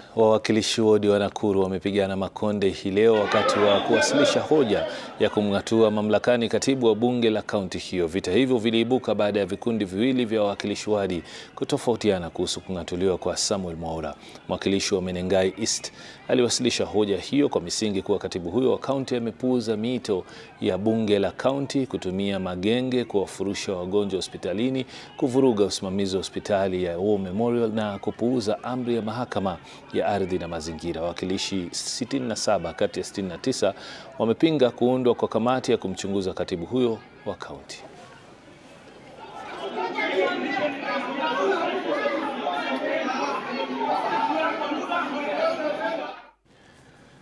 Wawakilishi wodi wa Nakuru wamepigana makonde hii leo wakati wa kuwasilisha hoja ya kumng'atua mamlakani katibu wa bunge la kaunti hiyo. Vita hivyo viliibuka baada ya vikundi viwili vya wawakilishi wadi kutofautiana kuhusu kung'atuliwa kwa Samuel Mwaura. Mwakilishi wa Menengai East aliwasilisha hoja hiyo kwa misingi kuwa katibu huyo wa kaunti amepuuza miito ya bunge la kaunti kutumia magenge kuwafurusha wagonjwa hospitalini, kuvuruga usimamizi wa hospitali ya War Memorial na kupuuza amri ya mahakama ya ardhi na mazingira. Wawakilishi 67 kati ya 69 wamepinga kuundwa kwa kamati ya kumchunguza katibu huyo wa kaunti.